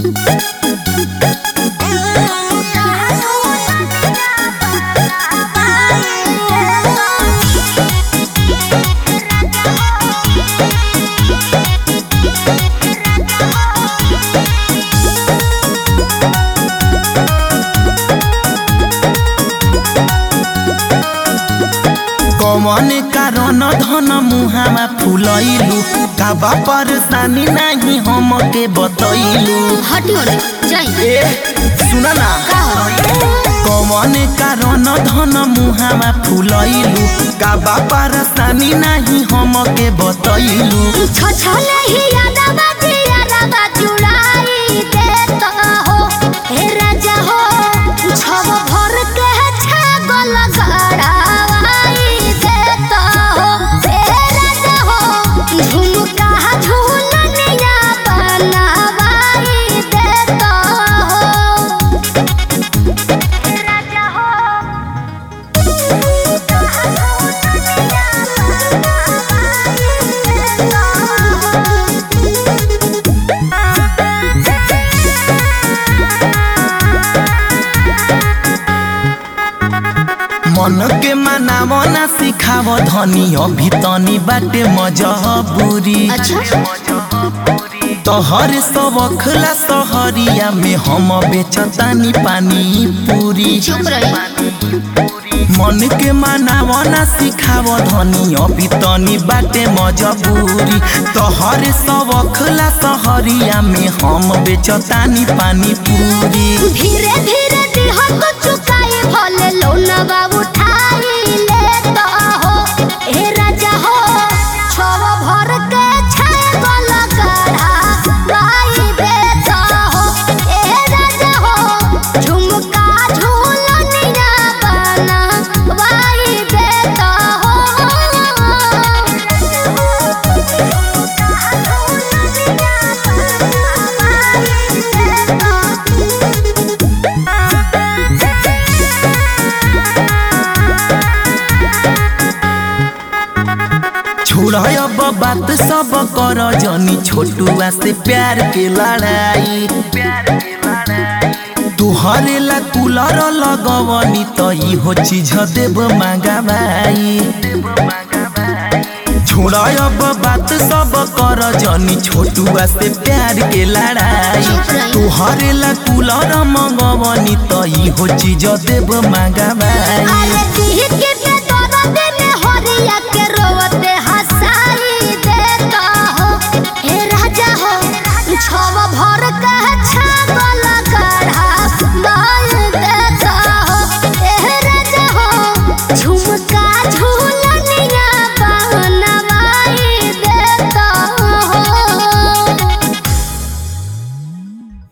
कौन कारण धन मुहावा फुलैलू काबा परेशानी नाही हमके बतैलू हटी होने जाई ए सुन ना का हो कौन कारण धन मुहावा फुलैलू काबा परेशानी नाही हमके बतैलू छछले ही यादवा जी यादवा चुड़ाई देता हो हे राजा हो छव भर के छागल गड़ाई देता हो हे राजा हो झुमका झूलनिया बनावाई देता हो हे राजा हो मन के मनाव ना सिखाव धनी अभी तनी बाटे मजबूरी अच्छा तोहर सबखला सहरिया में हम बेचतानी पानी पूरी चुप रही मन के मनाव ना सिखाव धनी अभी तनी बाटे मजबूरी तोहर सबखला सहरिया में हम बेचतानी पानी पूरी धीरे धीरे दिह को चुकाए भले लोनवा उठाई लेता हो ए राजा हो छव भर के छागल गढ़ा गाई देता हो ए राजा हो झुमका झूलनिया बना वाई देता हो छोड़ अब बात सब कर जनी छोटुआ से प्यार के लड़ाई तुहरे ला कूलर लगवनी तो इहो चीज देव मांगा भाई छोड़ अब बात सब कर जनी छोटुआ से प्यार के लड़ाई तुहरे ला कूलर मंगवनी तो इहो चीज देव मांगा भाई अरे दिह के पे दर्द में हरिया के रोवते हंसाई देता हो हे राजा हो छव भर कह